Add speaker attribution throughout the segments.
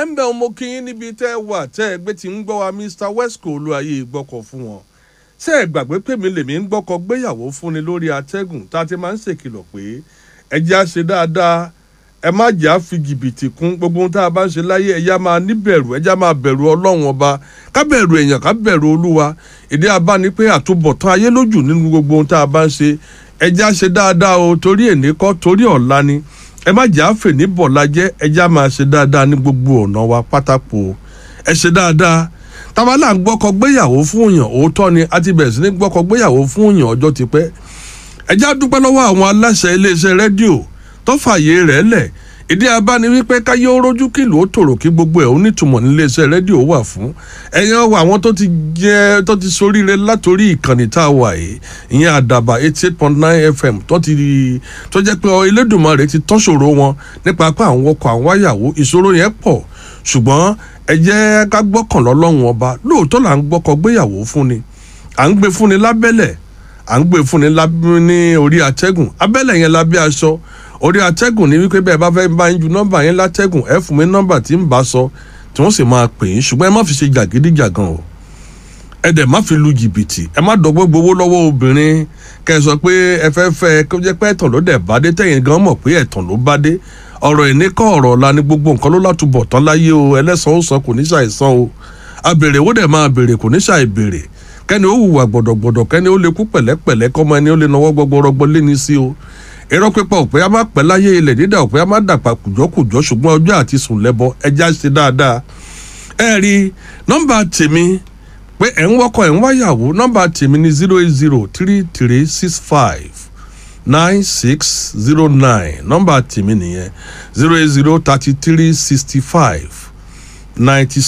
Speaker 1: ń bẹ̀ mo kí yín níbi tẹ́ ẹ wà tẹ́ ẹ gbé ti ń gbọ́ wa mr wesco olúwayé gbọ́kọ̀ fún wọn ṣé ẹ gbàgbé pé mi lèmi ń gbọ́kọ̀ gbéyàwó fúnni lórí atẹ́gùn tá a ti máa ń ṣèkìlọ̀ pé ẹ jẹ́ á ṣe dáadáa ẹ má jà á fi jìbìtì kún gbogbo ohun tá a bá ń ṣe láyé ẹ já máa níbẹ̀rù ẹ já máa bẹ̀rù ọlọ́run ọba ká bẹ̀rù èèyàn ká bẹ̀rù olúwa ìdí abá ni pé àtúbọ̀tán ayé lójú nínú gbogbo ohun tá a bá ń ṣe ẹ já ṣe dáadáa o torí èní kọ́ torí ọ̀la ni ẹ má jà á fè ní bọ̀lá jẹ́ ẹ já máa ṣe dáadáa ní gbogbo ọ̀nà wa pátákó ẹ ṣe dáadáa tábàlà ń gbọ́kọ̀ gbéyàwó fún èèyàn òótọ́ ni a ti bẹ̀rẹ̀ sí ní gbọ́kọ̀ gbéyàwó fún èèyàn ọjọ́ ti pẹ́ ẹ já dúpẹ́ lọ́wọ́ àwọn aláṣẹ iléeṣẹ́ rédíò tó fààyè rẹ̀ lẹ̀ ìdí abá ni wípé káyé ó rójú kìlú ó tòrò kí gbogbo ẹ̀ ó nítumọ̀ níléeṣẹ́ rédíò wà fún ẹ̀yàn àwọn tó ti jẹ́ tó ti soríire látòrí ìkànnì tá a wà yìí ìyẹn àdàbà eighty eight point nine fm tó ti tó jẹ́ pé Elédùmarè ti tán ṣòro wọn nípa pé àwọn ọkọ̀ àwọn wáyàwó ìṣòro yẹn pọ̀ ṣùgbọ́n ẹ jẹ́ ká gbọ́kàn lọ́lọ́run ọba lóòótọ́ là ń gbọ́kọ̀ gbéyàwó fún ni à ń gbé fún ni lábẹ́lẹ̀ à ń gbé fún ni ní orí atẹ́gùn abẹ́lẹ̀ yẹn lábẹ́ aṣọ orí atẹ́gùn ní wípé bẹ́ẹ̀ bá fẹ́ bá ń ju nọ́mbà yẹn látẹ́gùn ẹ fún mi nọ́mbà tí ń bá sọ tí wọ́n sì máa pè é ṣùgbọ́n ẹ má fi ṣe jàgídíjàgan o ẹ dẹ̀ má fi lu jìbìtì ẹ má dọ́gbọ́ gbowó lọ́wọ́ obìnrin kẹ́ ẹ sọ pé ẹ fẹ́ fẹ́ kó jẹ́ pé ẹ̀tàn ló dẹ̀ bá dé tẹ̀yìn gan mọ̀ pé ẹ̀tàn ló bá dé ọ̀rọ̀ ìní kọ́ ọ̀rọ̀ ọ̀la ni gbogbo nǹkan ló látúbọ̀ tán láyé o ẹlẹ́sàn ó san kò ní ṣàìsàn o abèrè ó dẹ̀ máa bèrè kò ní ṣàìbèrè kẹ́ni ó hùwà gbọ̀dọ̀gbọ̀dọ̀ kẹ́ni ó lè kú pẹ̀lẹ́pẹ̀lẹ́ kọ́mọ ẹni ó lè nawọ́ gbọgbọrọgbọ lé ní sí o irọ́ pípa òpè á má pẹ́ láyé ilẹ̀ dídà òpè á má dàpà kùjọ́kùjọ́ ṣùgbọ́n ọjọ́ àti sùn lẹ́bọ ẹja ṣe dáadáa. ẹ rí nọ́mbà tèmi pé ẹ̀ ń wọ́kọ̀ ẹ̀ ń wáyàwó nọ́mbà tèmi ni zero eight zero three three six five nine six zero nine nọ́mbà tèmi nìyẹn zero eight zero thirty three sixty five ninety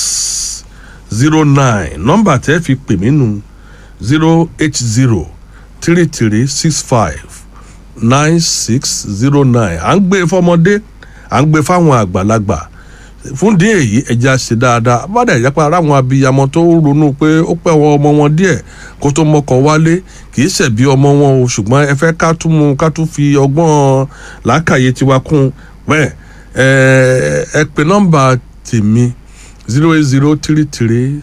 Speaker 1: six zero nine nọ́mbà tẹ́ fi pè mí nù zero eight zero three three six five nine six zero nine à ń gbé fọmọdé à ń gbé fáwọn àgbàlagbà fún díẹ̀ èyí ẹja ṣe dáadáa bàdà ìyapa ara àwọn abiyamọ tó ronú pé ó pẹ́ wọn ọmọ wọn díẹ̀ kó tó mọ́kọ wálé kì í ṣẹ̀bi ọmọ wọn o ṣùgbọ́n ẹ fẹ́ ká tún mú ká tún fi ọgbọ́n làákàyè tiwa kún bẹ́ẹ̀ ẹ ẹ pè nọ́mbà tèmi zero eight zero three three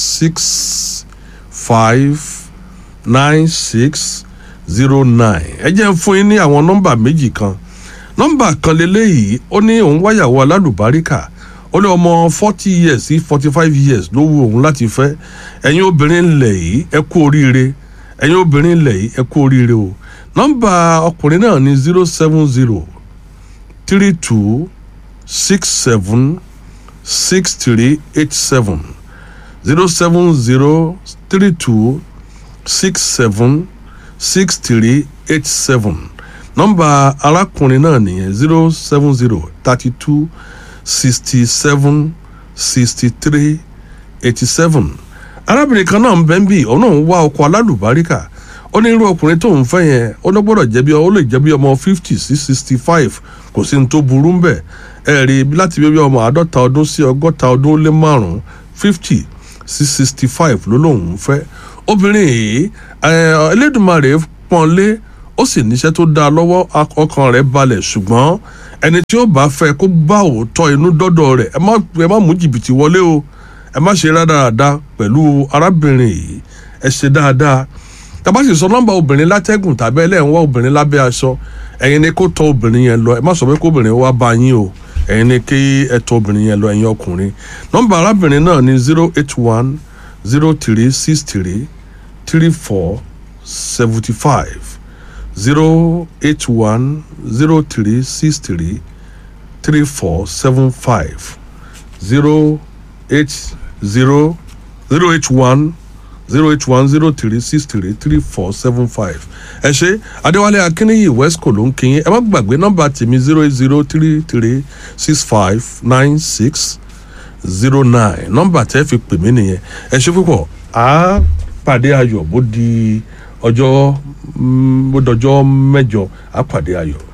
Speaker 1: six five nine six zero nine ẹ jẹ́ ń fún yín ní àwọn nọ́mbà méjì kan nọ́mbà kan lélẹ́yìí ó ní òun wáyàwó alálùbáríkà ó ní ọmọ forty years sí forty five years ló wù òun láti fẹ́ ẹ̀yin obìnrin ńlẹ̀ yìí ẹ kú oríire ẹ̀yin obìnrin ńlẹ̀ yìí ẹ kú oríire o nọ́mbà ọkùnrin náà ní zero seven zero three two six seven six three eight seven zero seven zero three two six seven six three eight seven nọ́mbà arákùnrin náà nìyẹn zero seven zero thirty two sixty seven sixty three eighty seven arábìnrin kan náà ń bẹ́ ń bì ọ̀nà ń wá ọkọ̀ alálùbáríkà ó ní irú ọkùnrin tó ń fẹ́ yẹn ó ló gbọ́dọ̀ jẹ́ bí ó lè jẹ́ bí ọmọ fifty sí sixty five kò sí ní tó burú ń bẹ̀ ẹ rí i láti bí ọmọ àádọ́ta ọdún sí ọgọ́ta ọdún ó lé márùn-ún fifty sí sixty five ló lóun ń fẹ́ obìnrin yìí Elédùmarè pọ́n lé ó sì níṣẹ́ tó dáa lọ́wọ́ ọkàn rẹ̀ balẹ̀ ṣùgbọ́n ẹni tí ó bá fẹ́ kó bá òótọ́ inú dọ́dọ̀ rẹ̀ ẹ má ẹ má mú jìbìtì wọlé o ẹ má ṣe rádaràda pẹ̀lú arábìnrin yìí ẹ ṣe dáadáa tàbá sì sọ nọ́mbà obìnrin látẹ́gùn tàbí ẹlẹ́yìn wá obìnrin lábẹ́ aṣọ ẹ̀yin ni kó tọ́ obìnrin yẹn lọ ẹ má sọ pé kó obìnrin wá bá yín o ẹ̀yin ni kí ẹ tọ́ obìnrin yẹn lọ ẹ̀yin ọkùnrin nọ́mbà arábìnrin náà ni zero eight one zero three six three three four seventy five zero eight one zero three six three three four seven five zero eight zero zero eight one zero eight one zero three six three three four seven five ẹ ṣe adéwálé akínníyì wesco ló ń kíyìn ẹ má gbàgbé nọ́mbà tèmi zero eight zero three three six five nine six zero nine nọ́mbà tẹ́ fi pè mí nìyẹn ẹ ṣe púpọ̀ á pàdé ayọ̀ bó di ọjọ́ bó dọjọ́ mẹ́jọ á pàdé ayọ̀.